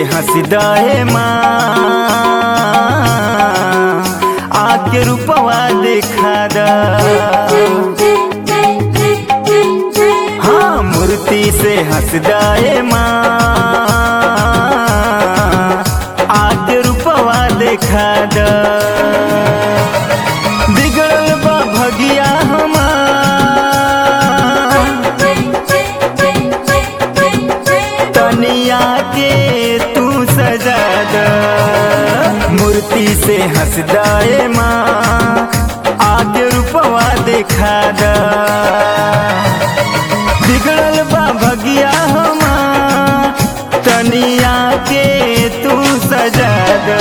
हंसदाए माँ आके रूपवा देखा दा हाँ मूर्ति से हंसदाए माँ आके रूपवा देखा दा बिगड़ल बा भगिया हमार तनिया के तू सजा द मूर्ति से हंसदाए माँ आगे रूपवा देखा द बिगड़ल बा भगिया हमार तनिया के तू सजा द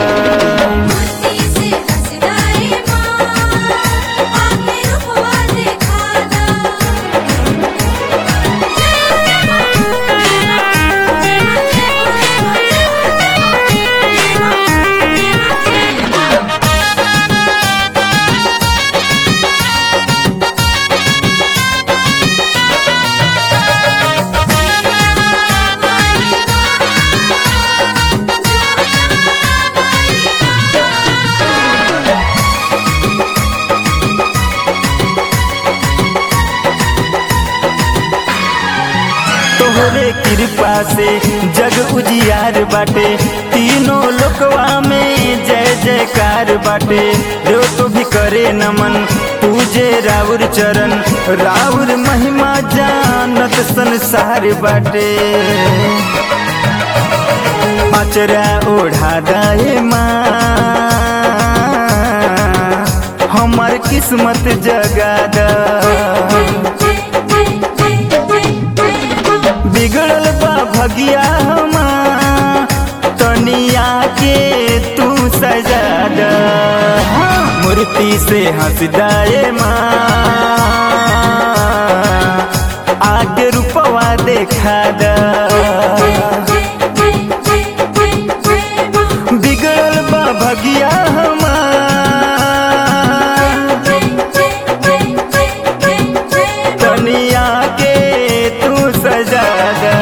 तोहरे कृपा से जग उजियार बाटे तीनों लोकवा में जय जयकार बाटे देव तो भी करे नमन पूजे राउर चरण राउर महिमा जानत संसार बाटे अचरा ओढ़ा दाए माँ हमार किस्मत जगा दा बिगड़ल बा भगिया हमार तनिया के तू सजा द मूर्ति से हंसदाए माँ आके रूपवा देखा द बिगड़ल बा भगिया हमार तनिया के तू सजा द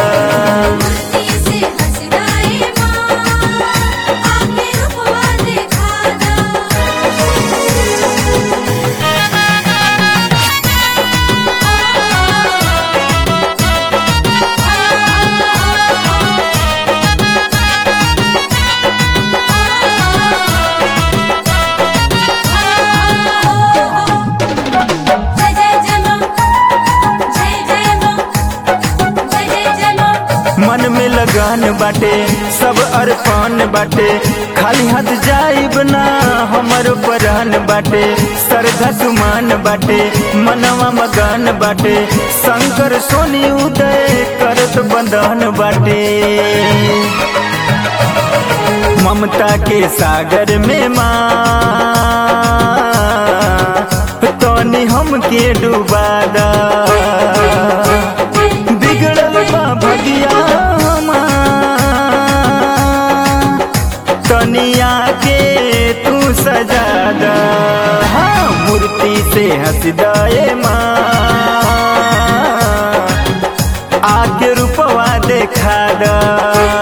मन में लगान बाटे सब अर्पण बाटे खाली हाथ जाइब ना हमर परान बाटे श्रद्धा सुमान बाटे मनवा मगन बाटे शंकर सोनी उदय करत बंधन बाटे ममता के सागर में माँ तोनी हमके डुबा दा बिगड़ल बा भगिया हमार तनिया के तू सजा द हाँ मूर्ति से हंसदाए माँ आके रूपवा देखा द